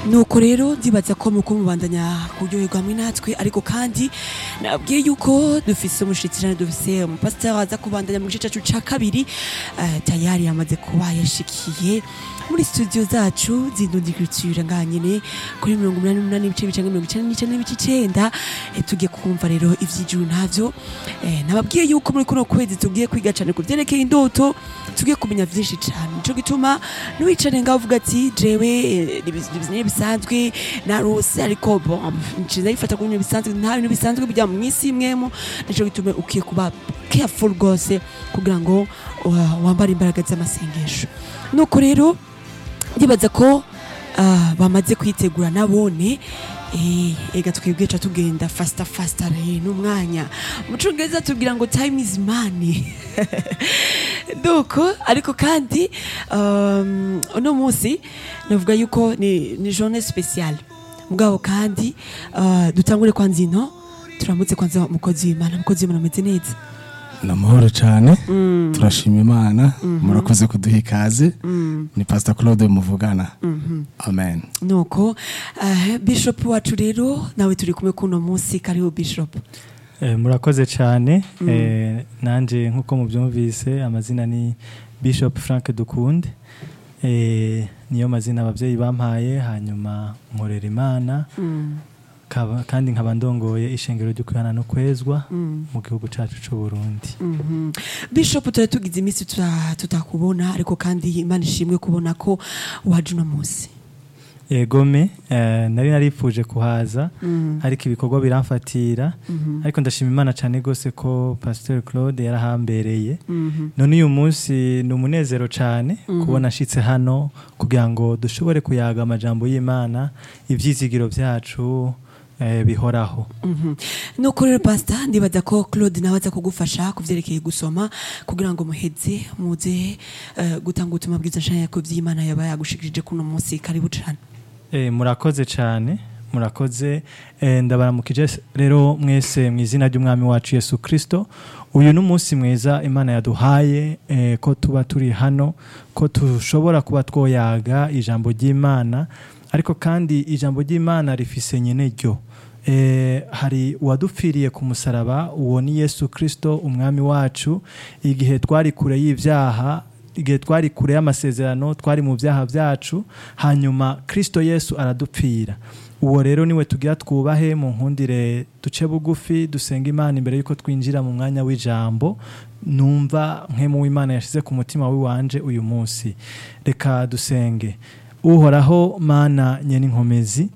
nuko rero ndibaza ko muko mubandanya kuryoherwa hamwe natwe ariko kandi nabwiye yuko dufise umushikirano dufise umupasiteri aza kubandanya mu gice cacu ca kabiri eh, tayari yamaze kuba yashikiye muri studio zacu zindundi culture ngaha nyene kuri mirongo umunani n'umunani ibice bicange mirongo icenda n'icenda n'ibice icenda eh, tugiye kumva rero ivy'ijuru ntavyo eh, nababwiye yuko muri kuno kwezi tugiye kwiga cane ku vyerekeye indoto tugiye kumenya vyinshi cane nico gituma nuwicare ngaho uvuga ati jewe eh, ni bisanzwe narose ariko bon nciza yifata ku bintu bisanzwe nta bintu bisanzwe bijya mu isi imwemo nico gituma ukwiye kuba careful rwose kugira ngo uh, wambare imbaraga z'amasengesho nuko rero ndibaza ko ah, bamaze kwitegura nabone Eh, ega twebwe ca tugenda fasta fasta re n'umwanya mu congereza tubwira ngo time is money duko ariko kandi um, uno munsi navuga yuko ni, ni journée spéciale mugabo kandi uh, dutangure kwanza ino turamutse kwanza umukozi w'imana umukozi w'imana ameze neza ni amahoro cyane turashima imana murakoze kuduha ikaze ni pasita claude muvugana amen nuko uh, bishop wacu rero nawe turi kumwe kuno munsi kariho bishop Eh, murakoze cyane eh, nanje nk'uko mubyumvise amazina ni bishop frank dukunde eh, niyo mazina ababyeyi bampaye hanyuma nkorera imana kaba- kandi nkaba ndongoye ishengero ryo kwihana no kwezwa mu gihugu cyacu cy'u burundi Mhm. bishop tuba tugize iminsi tuta- tutakubona ariko kandi imana ishimwe kubona ko waje uno munsi egome eh, nari naripfuje kuhaza ariko ibikorwa biramfatira ariko ndashima imana cyane rwose ko pasteur claude yarahambereye none uyu munsi ni umunezero cyane kubona ashitse hano kugira ngo dushobore kuyaga amajambo y'imana ibyizigiro byacu eh, bihoraho Mhm. nuko rero pasita ndibaza ko claude nawe aza kugufasha ku byerekeye gusoma kugira ngo muheze muze eh, gutanga ubutumwa bwiza nshanya ko by'imana yaba yagushikirije kuno munsi karibu cane Eh, murakoze cyane murakoze eh, ndabaramukije rero mwese mu izina ry'umwami wacu yesu kirisito uyu ni umunsi mwiza imana yaduhaye eh, ko tuba turi hano ko dushobora kuba twoyaga ijambo ry'imana ariko kandi ijambo ry'imana rifise nyine ryo Eh, hari uwadupfiriye ku musaraba uwo ni yesu kirisito umwami wacu igihe twari kure y'ibyaha igihe twari kure y'amasezerano twari mu byaha byacu hanyuma kirisito yesu aradupfira uwo rero niwe tugira twubahe mu nkundire duce bugufi dusenga imana imbere y'uko twinjira mu mwanya w'ijambo numva nk'emu w'imana yashyize ku mutima w'iwanje uyu munsi reka dusenge uhoraho mana nyen'inkomezi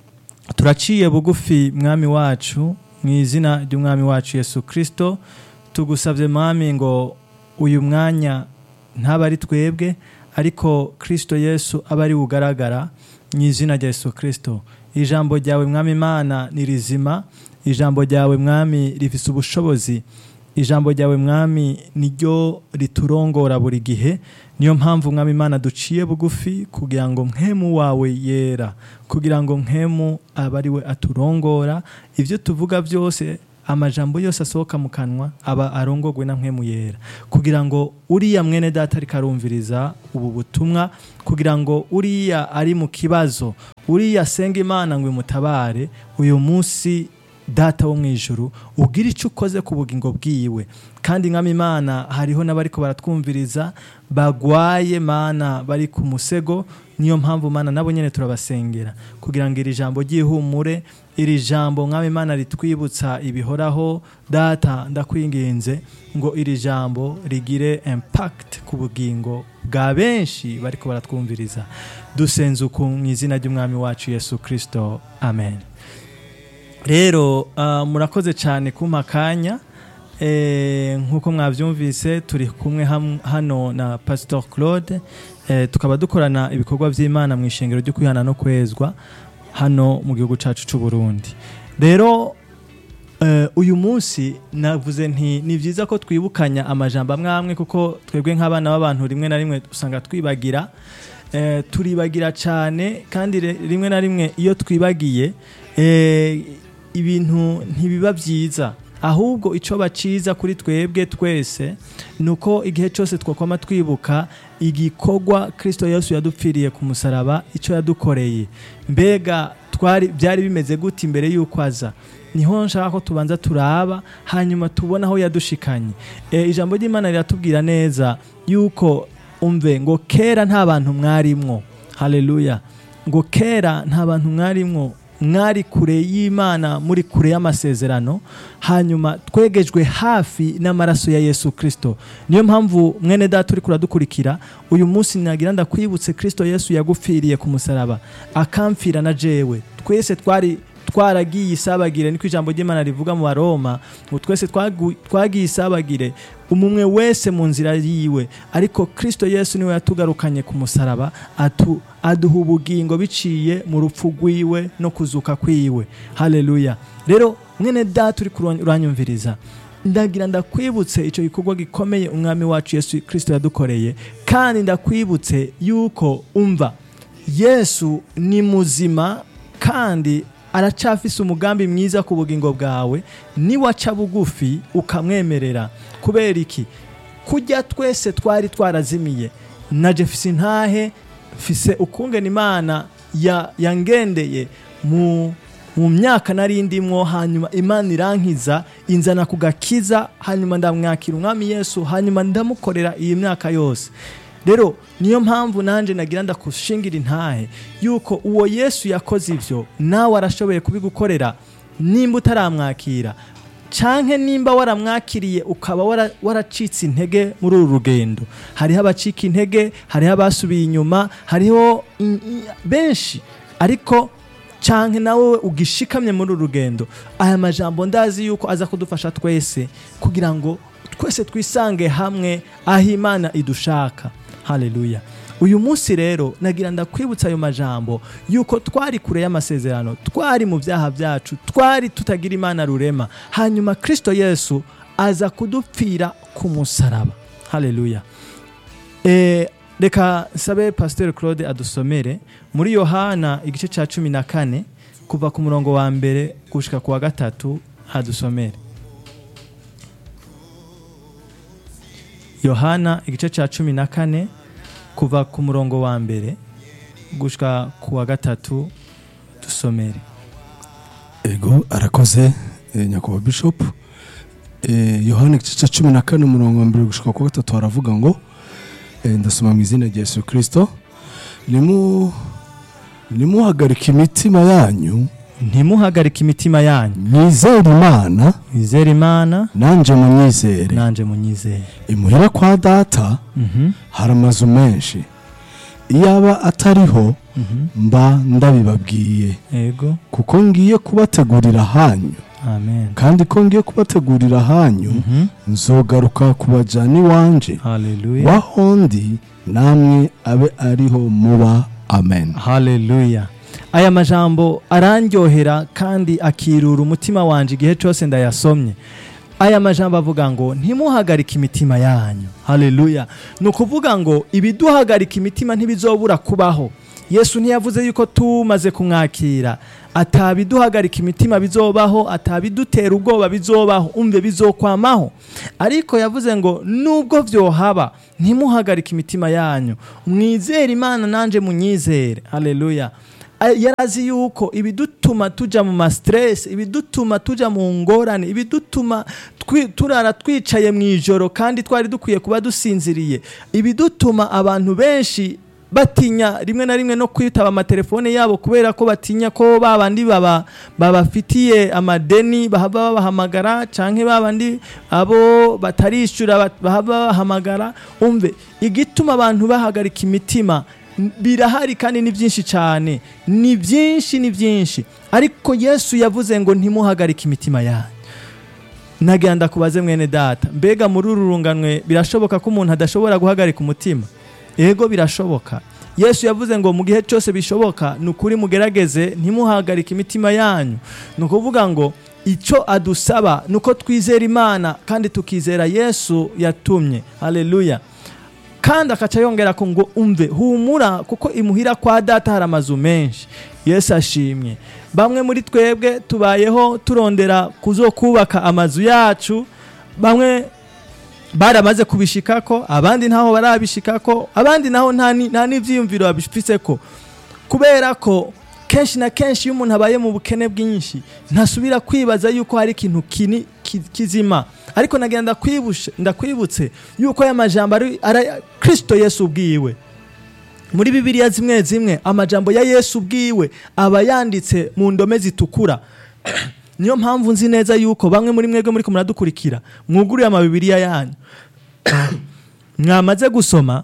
turaciye bugufi mwami wacu mu izina ry'umwami wacu yesu kirisito tugusabye mwami ngo uyu mwanya ntaba ari twebwe ariko kirisito yesu aba ari ugaragara mu izina rya yesu kirisito ijambo ryawe mwami imana ni rizima ijambo ryawe mwami rifise ubushobozi ijambo ryawe mwami niryo riturongora buri gihe niyo mpamvu mwami imana duciye bugufi kugira ngo nkemu wawe yera kugira ngo nkemu abe ari we aturongora ibyo tuvuga byose amajambo yose asohoka mu kanwa aba arongogwe na nkemu yera kugira ngo uriya mwene data ariko arumviriza ubu butumwa kugira ngo uriya ari mu kibazo uriya asenga imana ngo imutabare uyu munsi data wo mu ijuru ugira icyo ukoze ku bugingo bwiwe kandi nk'ama imana hariho n'abariko baratwumviriza bagwaye mana bari ku musego niyo mpamvu mana nabo nyine turabasengera kugira ngo iri jambo ryihumure iri jambo mwami imana ritwibutsa ibihoraho data ndakwinginze ngo iri jambo rigire impact ku bugingo bwa benshi bariko baratwumviriza dusenze uku mu izina ry'umwami wacu yesu kirisito amen rero ah, murakoze cyane kumpa akanya Eh, nk'uko mwabyumvise turi kumwe ham- hano na pastor claude Eh, tukaba dukorana ibikorwa by'imana mu ishengero ryo kwihana no kwezwa hano mu gihugu cyacu cy'u burundi rero eh, uyu munsi navuze nti ni byiza ko twibukanya amajambo amwe amwe kuko twebwe nk'abana b'abantu rimwe na rimwe usanga twibagira Eh, turibagira cyane kandi re- rimwe na rimwe iyo twibagiye eh, ibintu ntibiba byiza ahubwo icyo baciza kuri twebwe twese ni uko igihe cyose twakoma twibuka igikorwa kirisito yesu yadupfiriye ku musaraba icyo yadukoreye mbega twari byari bimeze gute imbere y'uko aza niho nshaka ko tubanza turaba hanyuma tubona aho yadushikanye e, ijambo ry'imana riratubwira neza yuko umve ngo kera nta bantu mwarimwo haleluya ngo kera nta bantu mwarimwo mwari kure y'imana muri kure y'amasezerano hanyuma twegejwe hafi n'amaraso ya yesu kirisito niyo mpamvu mwene data uri kuradukurikira uyu munsi nagira ndakwibutse kirisito yesu yagupfiriye ku musaraba akamfira na jewe twese twari twaragiye isabagire niko ijambo ry'imana rivuga mu baroma ngo twese twagu- twagiye isabagire umumwe wese mu nzira yiwe ariko kirisito yesu niwe yatugarukanye ku musaraba atu, aduha ubugingo biciye mu rupfu rwiwe no kuzuka kwiwe haleluya rero mwene data uri kuron- uranyumviriza ndagira ndakwibutse icyo gikorwa gikomeye umwami wacu yesu kirisito yadukoreye kandi ndakwibutse yuko umva yesu ni muzima kandi aracafise umugambi mwiza ku bugingo bwawe niwaca bugufi ukamwemerera kubera iki kujya twese twari twarazimiye naje mfise intahe mfise ukungena imana ya- yangendeye mu mu myaka nari ndimwo hanyuma imana irankiza inzana ku gakiza hanyuma ndamwakira umwami yesu hanyuma ndamukorera iyi myaka yose rero niyo mpamvu nanjye nagira ndakushingira intahe yuko uwo yesu yakoze ibyo nawe arashoboye kubigukorera nimba utaramwakira canke nimba waramwakiriye ukaba wara- waracitse intege muri uru rugendo hariho abacika intege hariho abasubiye inyuma hariho in- i- benshi ariko canke nawe ugishikamye muri uru rugendo aya majambo ndazi yuko aza kudufasha twese kugira ngo twese twisange hamwe aho imana idushaka haleluya uyu munsi rero nagira ndakwibutsa ayo majambo yuko twari kure y'amasezerano twari mu byaha byacu twari tutagira imana rurema hanyuma kristo yesu aza kudupfira ku musaraba haleluya Eh, reka nsabe pasiteri claude adusomere muri yohana igice cya cumi na kane kuva ku murongo wa mbere gushika ku wa gatatu adusomere yohana igice cya cumi na kane kuva ku murongo wa mbere gushika ku wa gatatu dusomere ego arakoze eh, nyakubahwa bishop Eh, yohana igice cya cumi na kane umurongo wa mbere gushika ku wa gatatu haravuga ngo eh, ndasoma mu izina rya yesu kirisito nimu nimuhagarika imitima yanyu ntimuhagarike imitima yanyu mwizere imana mwizere imana nanjye munyizere nanje munyizere imuhira kwa data Mhm, hari amazu menshi iyaba atariho mhm. mba ndabibabwiye ego kuko ngiye kubategurira hanyu amen kandi ko ngiye kubategurira hanyu Mhm. nzogaruka kubajyana iwanje haleluya wahondi namwe abe ariho muba amen haleluya aya majambo arandyohera kandi akirura umutima wanje igihe cyose ndayasomye aya majambo avuga ngo ntimuhagarike imitima yanyu haleluya ni ukuvuga ngo ibiduhagarika imitima ntibizobura kubaho yesu ntiyavuze yuko tumaze kumwakira atabiduhagarika imitima bizobaho atabidutera ubwoba bizobaho umve bizokwamaho ariko yavuze ngo nubwo vyohaba ntimuhagarike imitima yanyu mwizere imana nanje munyizere haleluya A- yarazi yuko ibidutuma tuja mu mastress ibidutuma tuja mu ngorane ibidutuma twi- turara twicaye mu ijoro kandi twari dukwiye kuba dusinziriye ibidutuma abantu benshi batinya rimwe na rimwe no kwitaba amatelefone yabo kubera ko batinya ko babandi baba babafitiye amadeni bahava babahamagara canke babandi abo batarishyura bat- bahava babahamagara umve igituma abantu bahagarika imitima n- birahari kandi ni byinshi cyane ni byinshi ni byinshi ariko yesu yavuze ngo ntimuhagarike imitima yanyu nagira ndakubaze mwene data mbega muri uru runganwe birashoboka ko umuntu adashobora guhagarika umutima ego birashoboka yesu yavuze ngo mu gihe cyose bishoboka ni ukuri mugerageze ntimuhagarike imitima yanyu ni ukuvuga ngo icyo adusaba ni uko twizera imana kandi tukizera yesu yatumye haleluya kandi akaca yongera ko ngo umve humura kuko imuhira kwa data hari amazu menshi yesu ashimye bamwe muri twebwe tubayeho turondera kuzokubaka amazu yacu bamwe baramaze kubishikako abandi ntaho barabishikako abandi naho nta ni- nta n'ivyiyumviro babifiseko kubera ko kenshi na kenshi iyo umuntu abaye mu bukene bwinshi ntasubira kwibaza yuko hari ikintu kini ki- kizima ariko nagira ndakwibushe ndakwibutse yuko aya majambo ari ari Kristo Yesu ubwiwe muri bibiliya zimwe zimwe amajambo ya yesu ubwiwe aba yanditse mu ndome zitukura niyo mpamvu nzi neza yuko bamwe muri mwebwe muri muradukurikira mwuguriye amabibiriya yanyu mwamaze gusoma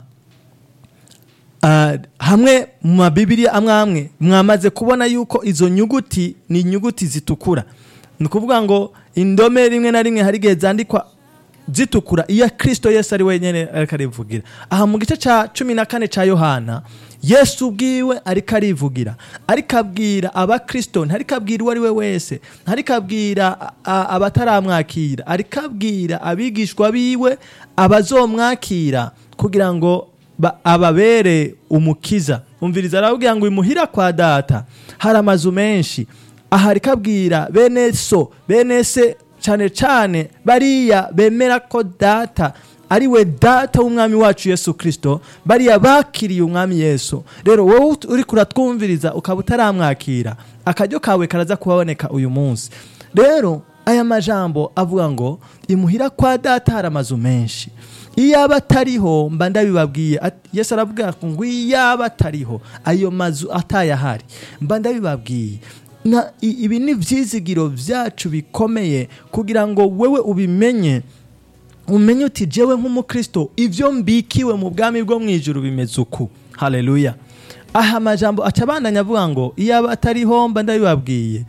ah, hamwe mu mabibiriya amwe amwe mwamaze kubona yuko izo nyuguti ni inyuguti zitukura ni ukuvuga ngo indome rimwe na rimwe hari igihe zandikwa zitukura iyo kristo yesu ari wenyine ariko arivugira aha mu gice cya cumi na kane cya yohana yesu ubwiwe ariko arivugira ariko abwira abakristo ntariko abwira uwo ari we wese ntariko abwira a- a- abataramwakira ariko abwira abigishwa biwe abazomwakira kugira ngo ba- ababere umukiza umviriza arababwira ngo imuhira kwa data hari amazu menshi aha ariko abwira bene so bene se cyane cyane bariya bemera ko data ari we data w'umwami wacu yesu kirisito bariya bakiriye umwami yesu rero wowe uri kuratwumviriza ukaba utaramwakira akaryo kawe karaza kubaboneka uyu munsi rero aya majambo avuga ngo imuhira kwa data hari amazu menshi iyaba atariho mba ndabibabwiye Ati- yesu aravuga ngo iyaba atariho ayo mazu atayahari mba ndabibabwiye na i- ibi ni ibyizigiro byacu bikomeye kugira ngo wewe ubimenye umenye uti jewe nk'umukristo ibyo mbikiwe mu bwami bwo mu ijuru bimeze uku haleluya aha amajambo aca abandanya avuga ngo iyaba atariho mba ndabibabwiye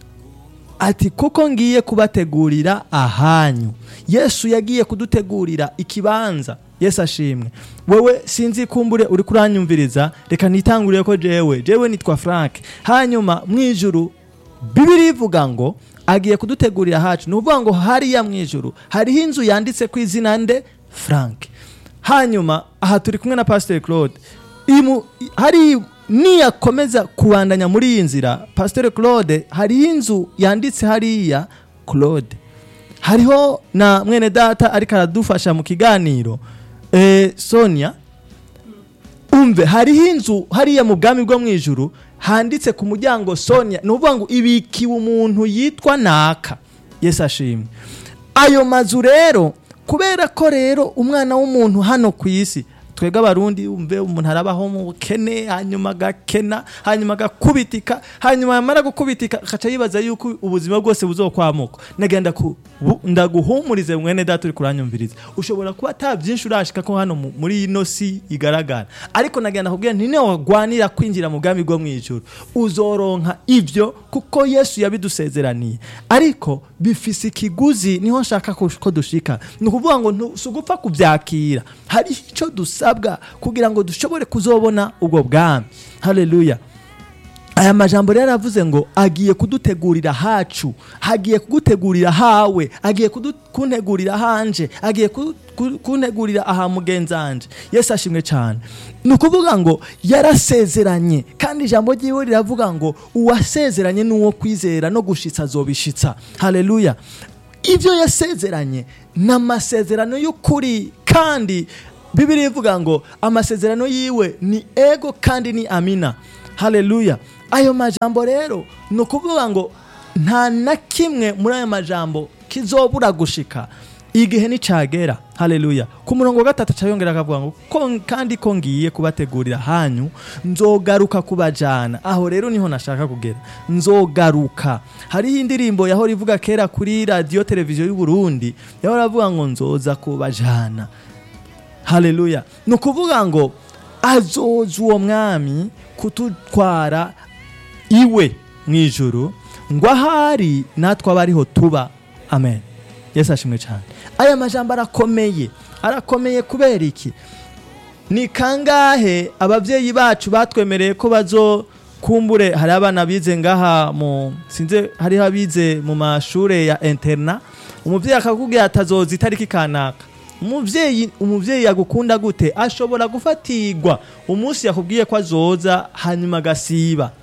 ati kuko ngiye kubategurira ahanyu yesu yagiye kudutegurira ikibanza yesu ashimwe wowe sinzi kumbure uri kuranyumviriza reka nitangurire ko jewe jewe nitwa frank hanyuma mu ijuru bibiri ivuga ngo agiye kudutegurira hacu ni ukuvuga ngo hariya mu ijuru hariho inzu yanditse ku izina nde frank hanyuma aha turi kumwe na pasiteri claude imu, hari niyakomeza kubandanya muri iyi nzira pasiteri claude hariho inzu yanditse hariya claude hariho na mwene data ariko aradufasha mu kiganiro eh, sonia umve hariho inzu hariya mu bwami bwo mu ijuru handitse ku muryango sonia ni ukuvuga ngo ibikiwe umuntu yitwa naka yesu ashimwe ayo mazu rero kubera ko rero umwana w'umuntu hano ku isi twebwe abarundi umve umuntu arabaho mu bukene hanyuma agakena hanyuma agakubitika hanyuma yamara gukubitika akaca yibaza yuko ubuzima bwose buzokwamuka nagenda ku bu- ndaguhumurize mwene data uri kuranyumviriza ushobora kuba ata byinshi urashika ko hano mu- muri ino si igaragara ariko nagenda kubwira nti niyo wagwanira kwinjira mu bwami bwo mu ijuru uzoronka ibyo kuko yesu yabidusezeraniye ariko bifise ikiguzi niho nshaka ko ko dushika ni ukuvuga ngo ntu- si ugupfa kubyakira hari icyo dusabwa kugira ngo dushobore kuzobona ubwo bwami haleluya aya majambo rero aravuze ngo agiye kudutegurira hacu hagiye kugutegurira hawe agiye kudu- kuntegurira hanje agiye ku- ku- kuntegurira aha mugenzanje yesu ashimwe cyane ni ukuvuga ngo yarasezeranye kandi ijambo ry'iwe riravuga ngo uwasezeranye n'uwo kwizera no gushitsa azobishitsa haleluya ibyo yasezeranye ni amasezerano y'ukuri kandi bibiri ivuga ngo amasezerano yiwe ni ego kandi ni amina haleluya ayo majambo rero ni ukuvuga ngo nta na kimwe muri ayo majambo kizobura gushika igihe nicagera haleluya ku murongo wa gatatu acayongera akavuga ngo ko kandi ko ngiye kubategurira hanyu nzogaruka kubajana aho rero niho nashaka kugera nzogaruka hariho indirimbo yahora ivuga kera kuri radiyo televiziyo y'u Burundi yahora avuga ngo nzoza kubajana haleluya ni ukuvuga ngo azoza uwo mwami kututwara iwe mu ijuru ngo ahari natwe aba ariho tuba amen yesu ashimwe cyane aya majambo arakomeye arakomeye kubera iki ni kangahe ababyeyi bacu batwemereye ko bazo kumbure hari abana bize ngaha mu sinze hariho abize mu mashure ya interna umubyeyi akakubwira atazoza itariki kanaka umubyeyi umubyeyi yagukunda gute ashobora gufatirwa umunsi yakubwiye ko azoza hanyuma agasiba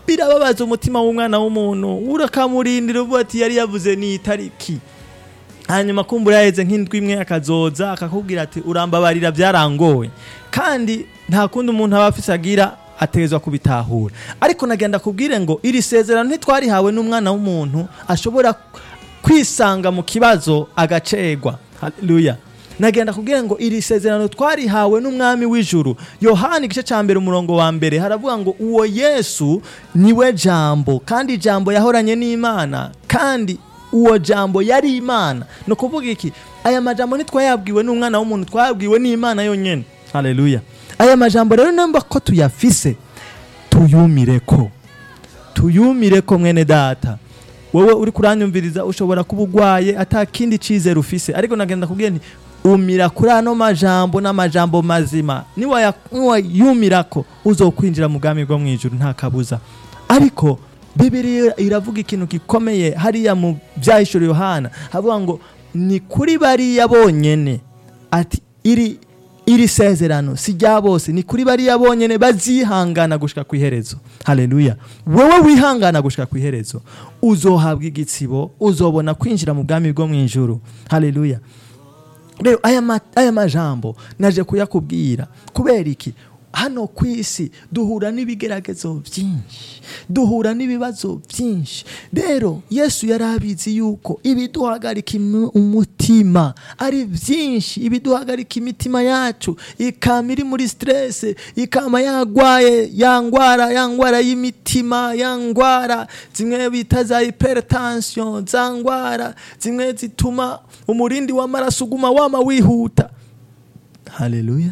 birababaza umutima w'umwana w'umuntu urakamurindira uvuga ati yari yavuze ni itariki hanyuma kumbura yaheze nk'indwi imwe akazoza akakubwira ati urambabarira byarangoye kandi nta kundi umuntu aba afise agira ategerezwa kubitahura ariko nagenda kubwire ngo iri sezerano ntitwarihawe n'umwana w'umuntu ashobora kwisanga mu kibazo agacegwa haleluya nagenda kubwira ngo iri sezerano twarihawe n'umwami w'ijuru yohani igice cya mbere umurongo wa mbere haravuga ngo uwo yesu niwe jambo kandi jambo yahoranye n'imana kandi uwo jambo yari imana ni ukuvuga iki aya majambo ntitwayabwiwe n'umwana w'umuntu twayabwiwe n'imana yonyine haleluya aya majambo rero namba ko tuyafise tuyumire ko tuyumire ko mwene data wowe uri kuranyumviriza ushobora kuba urwaye ata kindi cyizere ufise ariko nagenda kubwira nti umira kuri ano majambo n'amajambo mazima niwaya- niwayumirako uzokwinjira mu bwami bwo mu ijuru nta kabuza ariko bibiri iravuga ikintu gikomeye hariya mu byahishura yohana havuga ngo ni kuri bariya bonyene ati iri iri sezerano si rya bose ni kuri bariya bonyene bazihangana gushika ku iherezo haleluya wowe wihangana gushika ku iherezo uzohabwa igitsibo uzobona kwinjira mu bwami bwo mu ijuru haleluya rero aya, ma, aya majambo naje kuyakubwira kubera iki hano ku isi duhura n'ibigeragezo byinshi duhura n'ibibazo byinshi rero yesu yari abizi yuko ibiduhagarika imu- umutima ari byinshi ibiduhagarika imitima yacu ikama iri muri stress ikama yagwaye ya ngwara ya ngwara y'imitima ya ngwara zimwe bita za hypertension za ngwara zimwe zituma umurindi w'amaraso uguma wama wihuta haleluya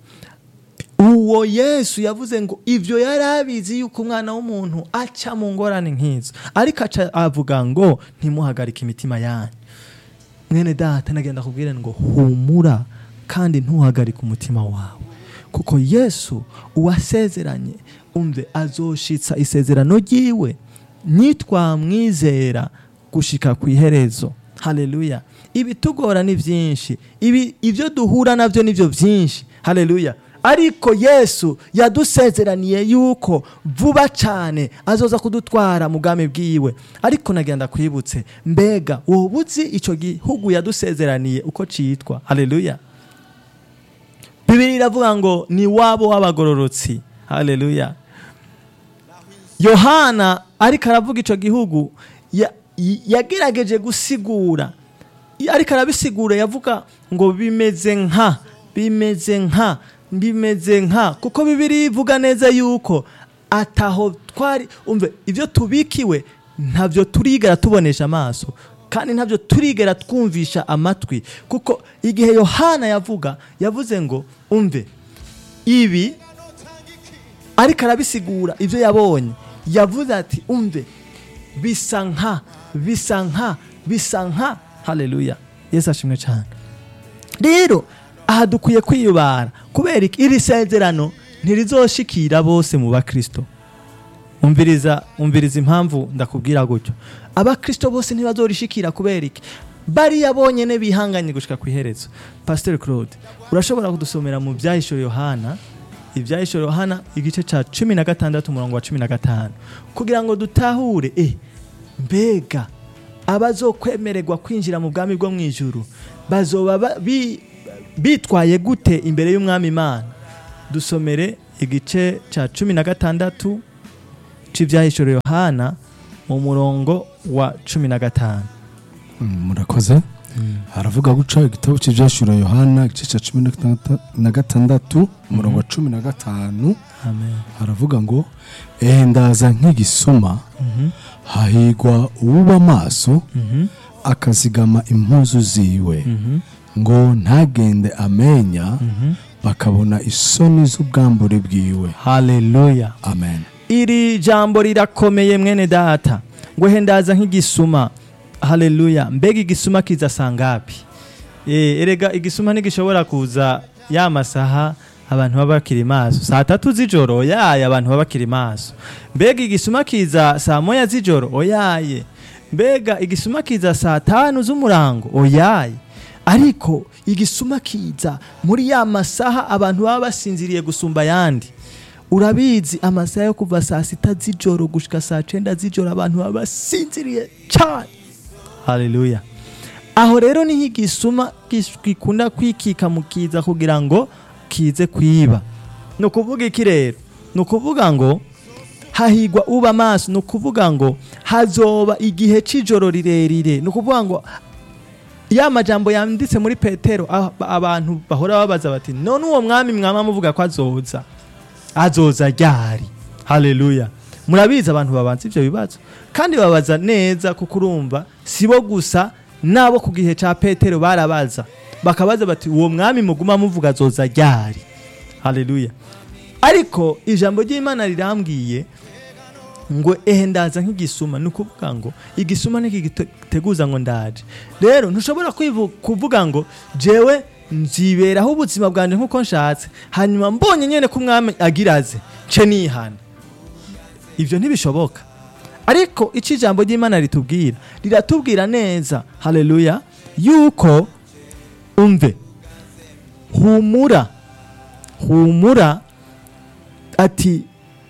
uwo yesu yavuze ngo ibyo yari abizi yuko umwana w'umuntu aca mu ngorane nk'izo ariko aca avuga ngo ntimuhagarike imitima yanyu mwene data nagenda kubwira ngo humura kandi ntuhagarike umutima wawe kuko yesu uwasezeranye umve azoshitsa isezerano ryiwe nitwamwizera gushika ku iherezo haleluya ibitugora ni byinshi ibi ibyo duhura nabyo nibyo byinshi haleluya ariko yesu yadusezeraniye yuko vuba cyane azoza kudutwara mu bwami bwiwe ariko nagenda kwibutse mbega wowe uzi icyo gihugu yadusezeraniye uko cyitwa haleluya bibiri iravuga ngo ni wabo w'abagororotsi haleluya yohana ariko aravuga icyo gihugu ya- y- yagerageje gusigura ariko arabisigura yavuga ngo bimeze nka bimeze nka bimeze nka kuko bibiri ivuga neza yuko ataho twari umve ibyo tubikiwe ntabyo turigera tubonesha amaso kandi ntabyo turigera twumvisha amatwi kuko igihe yohana yavuga yavuze ngo umve ibi ariko arabisigura ibyo yabonye yavuze ati umve bisa nka bisa nka bisa nka haleluya yesu ashimwe cyane rero aha dukwiye kwiyubara kubera iki iri sezerano ntirizoshikira bose mu bakristo umviriza umviriza impamvu ndakubwira gutyo abakristo bose ntibazorishikira kubera iki bariya bonyene bihanganye gushika ku iherezo pasteur claude urashobora kudusomera mu byahishuro yohana ibyahishuro yohana igice cya cumi na gatandatu umurongo wa cumi na gatanu kugira ngo dutahure e mbega abazokwemererwa kwinjira mu bwami bwo mu ijuru bazoba ba- bi- bitwaye gute imbere y'umwami imana dusomere igice cya cumi na gatandatu cy'ibyahishuro yohana mu murongo wa cumi na gatanu Mm, murakoze haravuga guca igitabo cy'ibyashura yohana igice cya cumi na gatandatu- na gatandatu umurongo wa cumi na gatanu amen haravuga ngo ehe ndaza nk'igisuma Mhm, hahigwa uwuba amaso mhm, akazigama impuzu ziwe mhm, ngo ntagende amenya mhm. bakabona isoni z'ubwambure bwiwe haleluya amen iri jambo rirakomeye mwene data ngo hendaza nk'igisuma haleluya mbega igisuma kiza sangapi e, erega igisuma ntigishobora kuza ya masaha abantu baba bakiri maso saa tatu z'ijoro oyaye abantu baba bakiri maso mbega igisuma kiza saa moya z'ijoro oyaye mbega igisuma kiza saa tanu z'umurango oyaye ariko igisuma kiza muri ya masaha abantu baba basinziriye gusumba ayandi urabizi amasaha yo kuva saa sita z'ijoro gushika saa cenda z'ijoro abantu baba basinziriye cyane haleluya aho rero niho igisuma gis- gikunda kwikika mu kiza kugira ngo kize kwiba ni ukuvuga iki rero ni ukuvuga ngo hahigwa uba amaso ni ukuvuga ngo hazoba igihe cy'ijoro rirerire ni ukuvuga ngo ya majambo yanditse muri petero aho abantu bahora babaza bati none uwo mwami mwama muvuga ko azoza azoza ryari haleluya murabizi abantu babanza ivyo bibazo kandi babaza neza kuko urumva sibo gusa nabo ku gihe ca petero barabaza bakabaza bati uwo mwami muguma muvuga azoza ryari haleluya ariko ijambo ry'imana rirambwiye ngo ehe ndaza nk'igisuma ni ukuvuga ngo igisuma ntikigiteguza ngo ndaje rero ntushobora kwivu- kuvuga ngo jewe nziberaho ubuzima bwanjye nk'uko nshatse hanyuma mbonye nyine ko umwami agira aze nce nihana ibyo ntibishoboka ariko icyo ijambo ry'imana ritubwira riratubwira neza haleluya yuko umve humura humura ati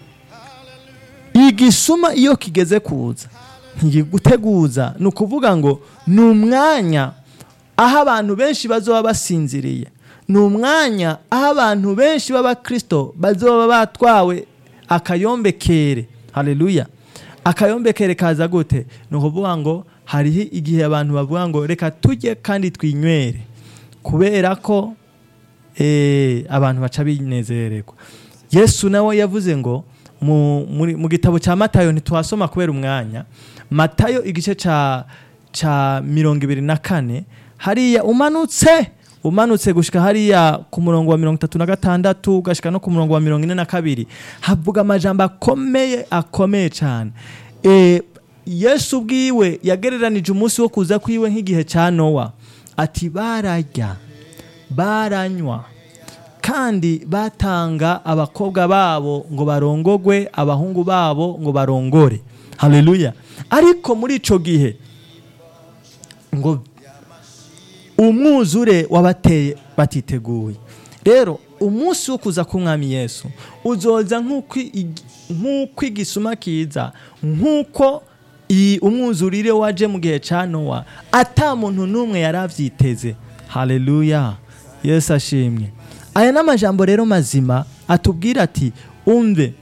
igisuma iyo kigeze kuza ntigiguteguza ni ukuvuga ngo ni umwanya aho abantu benshi bazoba basinziriye ni umwanya aho abantu benshi b'abakristo bazoba batwawe akayombekere haleluya akayombekere kaza gute ni ukuvuga ngo hariho igihe abantu bavuga ngo reka tujye kandi twinywere kubera ko eh, abantu baca binezererwa yesu nawe yavuze ngo mu, muri- mu gitabo cya matayo ntituhasoma kubera umwanya matayo igice ca ca mirongo ibiri na kane hariya umanutse umanutse gushika hariya ku murongo wa mirongo itatu na gatandatu ugashika no ku murongo wa mirongo ine na kabiri havuga amajambo akomeye akomeye cyane e, yesu ubwiwe yagereranije umunsi wo kuza kwiwe nk'igihe cya nowa ati bararya baranywa kandi batanga abakobwa babo ngo barongogwe abahungu babo ngo barongore haleluya ariko muri ico gihe ngo umwuzure wabateye batiteguye rero umunsi wo kuza k'umwami yesu uzoza nk'uko ig- nk'uko igisuma kiza nk'uko i- umwuzurire waje mu gihe cya nowa ata muntu n'umwe yari avyiteze haleluya yesu ashimwe aya ni amajambo rero mazima atubwira ati umve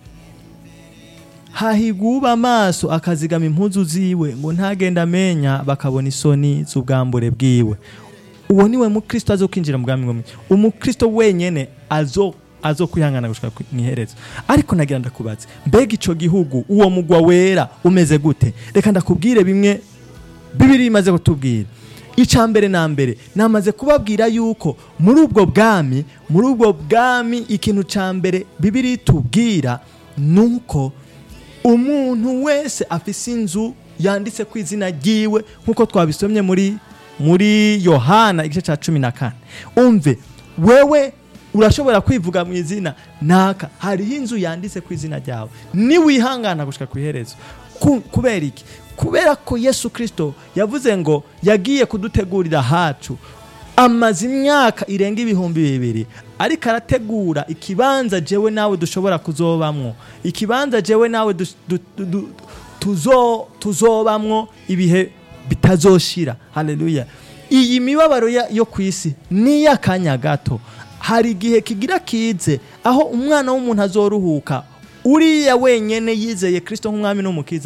hahiguba amaso akazigama impuzu ziwe ngo ntagenda amenya bakabona isoni z'ubwambure bwiwe uwo niwe mukristo azo kwinjira mu bwami bw'umwe umukristo wenyene azo azo kwihangana gushika ku- mwiherezo ariko nagira ndakubaze mbega ico gihugu uwo mugwa wera umeze gute reka ndakubwire bimwe bibiri imaze kutubwira icya mbere na mbere namaze kubabwira yuko muri ubwo bwami muri ubwo bwami ikintu cya mbere bibiri tubwira ni uko umuntu wese afise inzu yanditse ku izina ryiwe nk'uko twabisomye muri muri yohana igice cya cumi na kane umve wewe urashobora kwivuga mu izina naka hariho inzu yanditse ku izina ryawe niwihangana gushika ku iherezo Ku- kubera iki kubera ko yesu kirisito yavuze ngo yagiye kudutegurira hacu amaze imyaka irenga ibihumbi bibiri ariko arategura ikibanza jewe nawe dushobora kuzobamwo ikibanza jewe nawe dus- du- du- du- tuzo- tuzobamwo ibihe bitazoshira haleluya iyi mibabaro ya- yo ku isi ni iy'akanya gato hari igihe kigira kize aho umwana w'umuntu azoruhuka uriya wenyene yizeye kirisito nk'umwami n'umukiza